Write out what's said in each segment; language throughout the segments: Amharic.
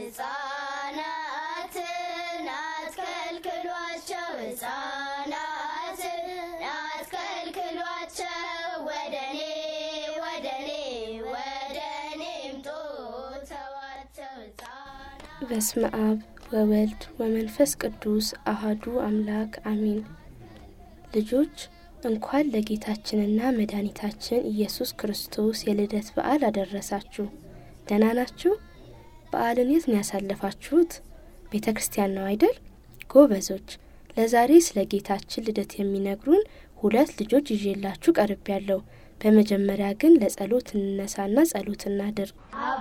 ሕፃናትን አትከልክሏቸው፣ ሕፃናትን አትከልክሏቸው፣ ወደ እኔ ወደ እኔ ወደ እኔ ምጡ ተዋቸው። ሕፃናት በስመ አብ ወወልድ ወመንፈስ ቅዱስ አሃዱ አምላክ አሜን። ልጆች እንኳን ለጌታችንና መድኃኒታችን ኢየሱስ ክርስቶስ የልደት በዓል አደረሳችሁ። ደህና ናችሁ? በዓልን የት ነው ያሳለፋችሁት? ቤተ ክርስቲያን ነው አይደል? ጎበዞች። ለዛሬ ስለ ጌታችን ልደት የሚነግሩን ሁለት ልጆች ይዤላችሁ ቀርብ ያለው። በመጀመሪያ ግን ለጸሎት እንነሳና ጸሎት እናድርግ።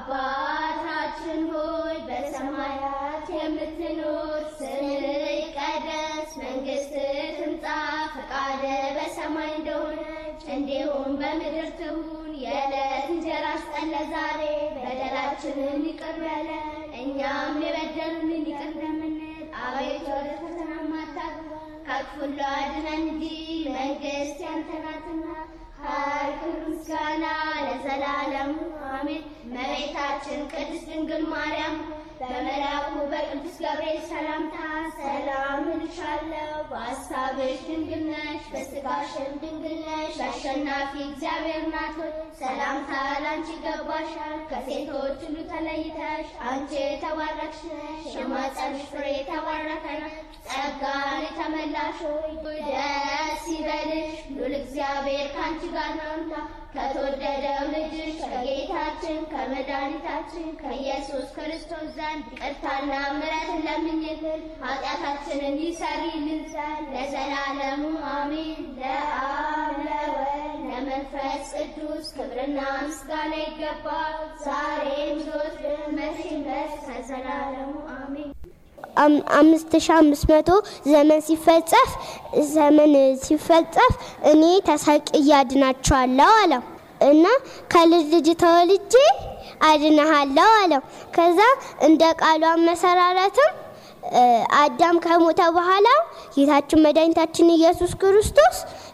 አባታችን ሆይ በሰማያት የምትኖር፣ ስምህ ይቀደስ፣ መንግስትህ ትምጣ፣ ፈቃድህ በሰማይ እንደሆነች እንዲሁም በምድር ትሁን። የዕለት እንጀራችንን ስጠን ዛሬ፣ በደላችንን ይቅር በለን እኛም የበደሉንን ይቅር እንደምንል፣ አቤቱ ወደ ፈተና አታግባን ከክፉ ሁሉ አድነን እንጂ መንግስት ያንተ ናትና ኃይል፣ ክብር፣ ምስጋና ለዘላለሙ አሜን። እመቤታችን ቅድስት ድንግል ማርያም በመልአኩ በቅዱስ ገብርኤል ሰላምታ ሰላም እልሻለሁ፣ በሐሳብሽ ድንግል ነሽ፣ በሥጋሽም ድንግል ነሽ። አሸናፊ እግዚአብሔር ናት ሆይ ሰላምታ ላንቺ ይገባሻል። ከሴቶች ሁሉ ተለይተሽ አንቺ የተባረክሽ ነሽ፣ የማኅፀንሽ ፍሬ የተባረከ ነው። ጸጋን የተመላሽ ሆይ ደስ ይበልሽ፣ ሉል እግዚአብሔር ከአንቺ ጋር ነውና ከተወደደው ልጅሽ ከጌታችን ከመድኃኒታችን ከኢየሱስ ክርስቶስ ዘንድ ይቅርታና ምሕረትን ለምኝልን ኃጢአታችንን ይሰሪልን ዘንድ ለዘላለሙ አሜን። ለአብ ለወልድ ለመንፈስ ቅዱስ ክብርና ምስጋና ይገባል፣ ዛሬም ዘወትርም መቼም ድረስ ከዘላለሙ አሜን። አምስት ሺ አምስት መቶ ዘመን ሲፈጸፍ ዘመን ሲፈጸፍ እኔ ተሰቅዬ አድናቸዋለሁ አለው እና ከልጅ ልጅ ተወልጄ አድናሃለሁ አለው። ከዛ እንደ ቃሉ አመሰራረትም አዳም ከሞተ በኋላ ጌታችን መድኃኒታችን ኢየሱስ ክርስቶስ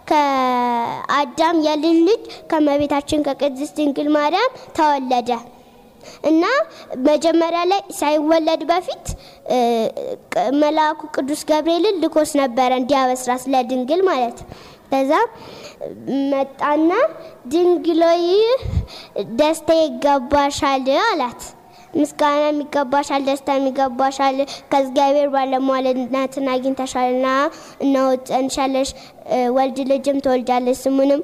ከአዳም የልጅ ልጅ ከመቤታችን ከቅድስት ድንግል ማርያም ተወለደ። እና መጀመሪያ ላይ ሳይወለድ በፊት መልአኩ ቅዱስ ገብርኤልን ልኮስ ነበረ እንዲያበስራ ስለ ድንግል ማለት ከዛ መጣና ድንግሎይ ደስታ ይገባሻል አላት። ምስጋና የሚገባሻል፣ ደስታ የሚገባሻል፣ ከእግዚአብሔር ባለሟልነትን አግኝተሻልና እነሆ ትጸንሻለሽ፣ ወልድ ልጅም ትወልጃለሽ፣ ስሙንም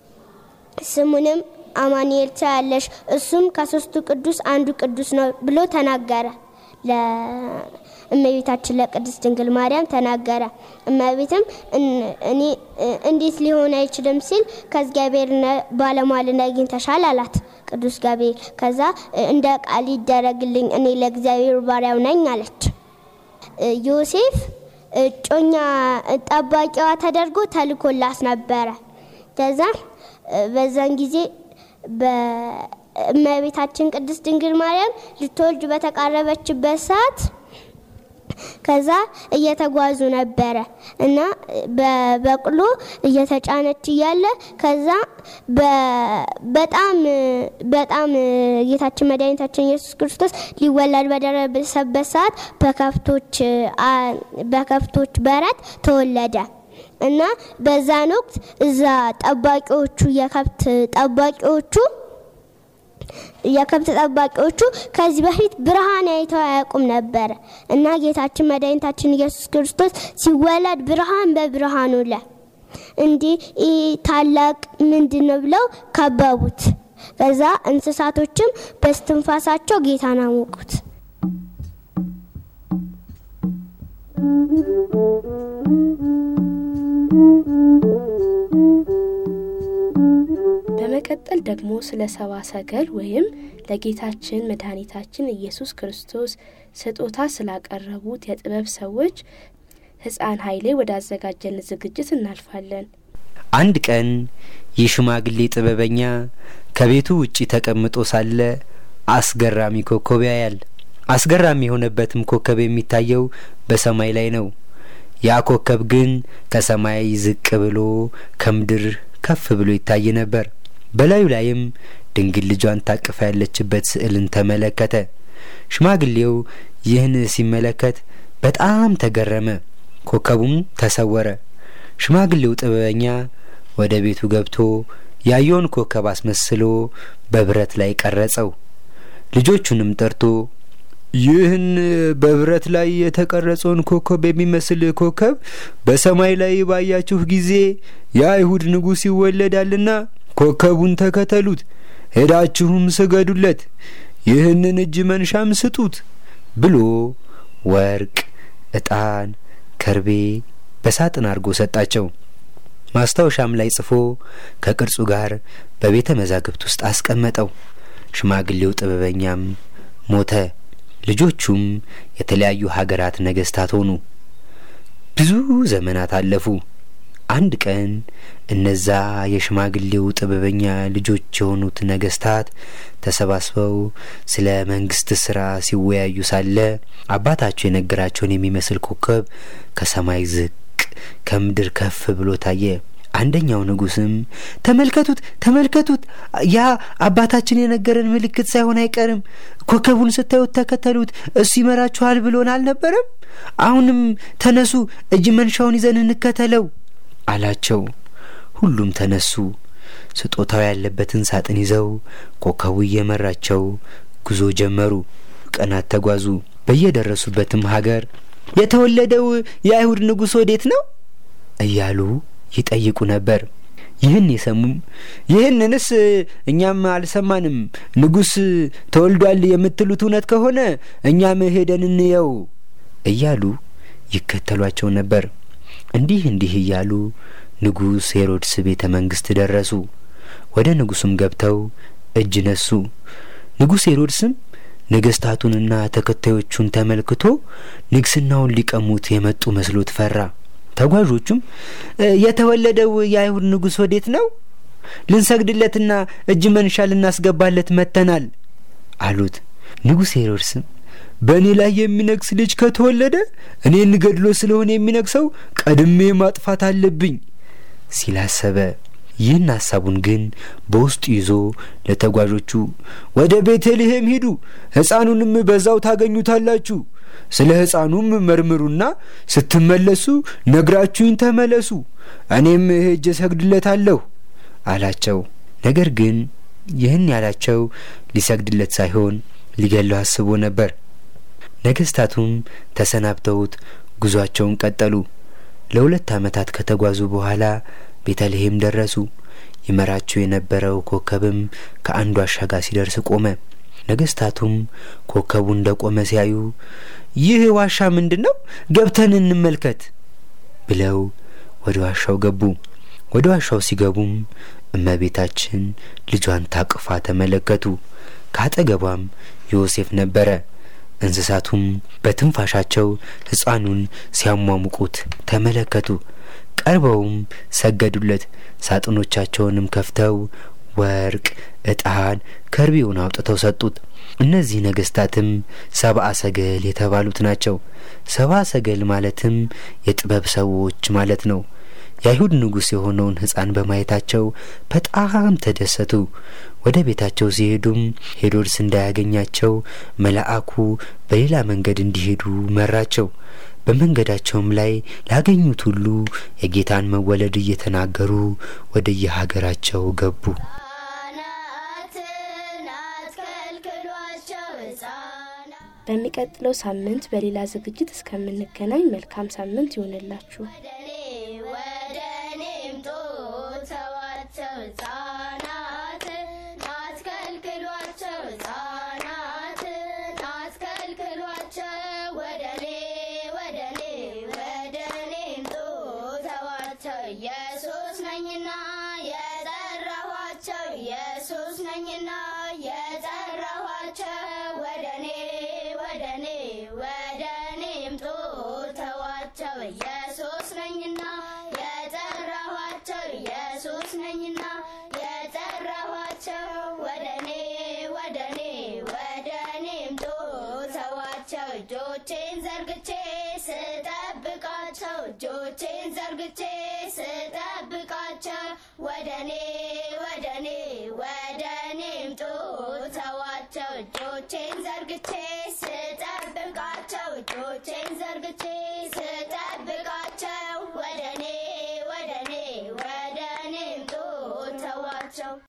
ስሙንም አማኑኤል ትያለሽ እሱም ከሶስቱ ቅዱስ አንዱ ቅዱስ ነው ብሎ ተናገረ። ለእመቤታችን ለቅድስት ድንግል ማርያም ተናገረ። እመቤትም እኔ እንዴት ሊሆን አይችልም ሲል ከእግዚአብሔር ባለሟልን አግኝተሻል አላት ቅዱስ ገብርኤል። ከዛ እንደ ቃል ይደረግልኝ እኔ ለእግዚአብሔር ባሪያው ነኝ አለች። ዮሴፍ እጮኛ ጠባቂዋ ተደርጎ ተልኮላት ነበረ። ከዛ በዛን ጊዜ በእመቤታችን ቅድስት ድንግል ማርያም ልትወልድ በተቃረበችበት ሰዓት ከዛ እየተጓዙ ነበረ እና በበቅሎ እየተጫነች እያለ ከዛ በጣም በጣም ጌታችን መድኃኒታችን ኢየሱስ ክርስቶስ ሊወለድ በደረሰበት ሰዓት በከብቶች በከብቶች በረት ተወለደ። እና በዛን ወቅት እዛ ጠባቂዎቹ የከብት ጠባቂዎቹ የከብት ጠባቂዎቹ ከዚህ በፊት ብርሃን አይተው አያውቁም ነበረ እና ጌታችን መድኃኒታችን ኢየሱስ ክርስቶስ ሲወለድ ብርሃን በብርሃኑ ለ እንዲህ ታላቅ ምንድን ነው ብለው ከበቡት። ከዛ እንስሳቶችም በስትንፋሳቸው ጌታን አሞቁት። በመቀጠል ደግሞ ስለ ሰባ ሰገል ወይም ለጌታችን መድኃኒታችን ኢየሱስ ክርስቶስ ስጦታ ስላቀረቡት የጥበብ ሰዎች ሕፃን ኃይሌ ወዳዘጋጀን ዝግጅት እናልፋለን። አንድ ቀን ይህ ሽማግሌ ጥበበኛ ከቤቱ ውጪ ተቀምጦ ሳለ አስገራሚ ኮከብ ያያል። አስገራሚ የሆነበትም ኮከብ የሚታየው በሰማይ ላይ ነው። ያ ኮከብ ግን ከሰማይ ዝቅ ብሎ ከምድር ከፍ ብሎ ይታይ ነበር። በላዩ ላይም ድንግል ልጇን ታቅፋ ያለችበት ስዕልን ተመለከተ። ሽማግሌው ይህን ሲመለከት በጣም ተገረመ። ኮከቡም ተሰወረ። ሽማግሌው ጥበበኛ ወደ ቤቱ ገብቶ ያየውን ኮከብ አስመስሎ በብረት ላይ ቀረጸው። ልጆቹንም ጠርቶ ይህን በብረት ላይ የተቀረጸውን ኮከብ የሚመስል ኮከብ በሰማይ ላይ ባያችሁ ጊዜ የአይሁድ ንጉሥ ይወለዳልና ኮከቡን ተከተሉት፣ ሄዳችሁም ስገዱለት፣ ይህንን እጅ መንሻም ስጡት ብሎ ወርቅ፣ ዕጣን፣ ከርቤ በሳጥን አድርጎ ሰጣቸው። ማስታወሻም ላይ ጽፎ ከቅርጹ ጋር በቤተ መዛግብት ውስጥ አስቀመጠው። ሽማግሌው ጥበበኛም ሞተ። ልጆቹም የተለያዩ ሀገራት ነገስታት ሆኑ። ብዙ ዘመናት አለፉ። አንድ ቀን እነዛ የሽማግሌው ጥበበኛ ልጆች የሆኑት ነገስታት ተሰባስበው ስለ መንግስት ስራ ሲወያዩ ሳለ አባታቸው የነገራቸውን የሚመስል ኮከብ ከሰማይ ዝቅ ከምድር ከፍ ብሎ ታየ። አንደኛው ንጉስም ተመልከቱት፣ ተመልከቱት፣ ያ አባታችን የነገረን ምልክት ሳይሆን አይቀርም። ኮከቡን ስታዩት ተከተሉት፣ እሱ ይመራችኋል ብሎን አልነበረም? አሁንም ተነሱ፣ እጅ መንሻውን ይዘን እንከተለው አላቸው። ሁሉም ተነሱ። ስጦታው ያለበትን ሳጥን ይዘው ኮከቡ እየመራቸው ጉዞ ጀመሩ። ቀናት ተጓዙ። በየደረሱበትም ሀገር የተወለደው የአይሁድ ንጉሥ ወዴት ነው እያሉ ይጠይቁ ነበር። ይህን የሰሙም ይህንንስ እኛም አልሰማንም፣ ንጉሥ ተወልዷል የምትሉት እውነት ከሆነ እኛም ሄደን እንየው እያሉ ይከተሏቸው ነበር። እንዲህ እንዲህ እያሉ ንጉሥ ሄሮድስ ቤተ መንግስት ደረሱ። ወደ ንጉሱም ገብተው እጅ ነሱ። ንጉሥ ሄሮድስም ነገስታቱንና ተከታዮቹን ተመልክቶ ንግስናውን ሊቀሙት የመጡ መስሎት ፈራ። ተጓዦቹም የተወለደው የአይሁድ ንጉሥ ወዴት ነው? ልንሰግድለትና እጅ መንሻ ልናስገባለት መጥተናል አሉት። ንጉሥ ሄሮድስም በእኔ ላይ የሚነግስ ልጅ ከተወለደ እኔን ገድሎ ስለሆነ የሚነግሰው ቀድሜ ማጥፋት አለብኝ ሲል አሰበ። ይህን ሐሳቡን ግን በውስጡ ይዞ ለተጓዦቹ ወደ ቤተልሔም ሂዱ፣ ሕፃኑንም በዛው ታገኙታላችሁ ስለ ሕፃኑም መርምሩና ስትመለሱ ነግራችሁኝ ተመለሱ፣ እኔም ሄጄ እሰግድለታለሁ አላቸው። ነገር ግን ይህን ያላቸው ሊሰግድለት ሳይሆን ሊገለው አስቦ ነበር። ነገስታቱም ተሰናብተውት ጉዟቸውን ቀጠሉ። ለሁለት ዓመታት ከተጓዙ በኋላ ቤተልሔም ደረሱ። ይመራቸው የነበረው ኮከብም ከአንዱ ዋሻ ጋር ሲደርስ ቆመ። ነገስታቱም ኮከቡ እንደ ቆመ ሲያዩ ይህ ዋሻ ምንድን ነው? ገብተን እንመልከት ብለው ወደ ዋሻው ገቡ። ወደ ዋሻው ሲገቡም እመቤታችን ልጇን ታቅፋ ተመለከቱ። ከአጠገቧም ዮሴፍ ነበረ። እንስሳቱም በትንፋሻቸው ሕፃኑን ሲያሟሙቁት ተመለከቱ። ቀርበውም ሰገዱለት። ሳጥኖቻቸውንም ከፍተው ወርቅ፣ ዕጣን፣ ከርቤውን አውጥተው ሰጡት። እነዚህ ነገስታትም ሰብአ ሰገል የተባሉት ናቸው። ሰብአ ሰገል ማለትም የጥበብ ሰዎች ማለት ነው። የአይሁድ ንጉሥ የሆነውን ሕፃን በማየታቸው በጣም ተደሰቱ። ወደ ቤታቸው ሲሄዱም ሄሮድስ እንዳያገኛቸው መልአኩ በሌላ መንገድ እንዲሄዱ መራቸው። በመንገዳቸውም ላይ ላገኙት ሁሉ የጌታን መወለድ እየተናገሩ ወደ የሀገራቸው ገቡ። ሕፃናትን አትከልክሏቸው ሕፃናት በሚቀጥለው ሳምንት በሌላ ዝግጅት እስከምንገናኝ መልካም ሳምንት ይሆንላችሁ። ወደኔ ወደኔ ምጡ ተዋቸው ሕፃናትን አትከልክሏቸው ሕፃናትን አትከልክሏቸው ወደኔ ወደኔ ወደኔ ምጡ ተዋቸው ኢየሱስ ነኝና የጠራኋቸው ኢየሱስ ነኝና የጠራኋቸው ወደኔ ወደኔ ወደኔ ምጡ ተዋቸው ኢየሱስ ነኝና የጠራኋቸው ኢየሱስ ነኝና የጠራኋቸው ወደኔ ወደኔ ወደኔ ምጡ ተዋቸው እጆቼን ዘርግቼ ስጠብቃቸው እጆቼን ዘርግቼ ስጠብቃቸው ወደኔ ወደኔ ወደኔ ምጡ ተዋቸው እጆቼን ዘርግቼ እጆቼን ዘርግቼ ስጠብቃቸው ወደ እኔ ወደ እኔ ወደ እኔ ምጡ ተዋቸው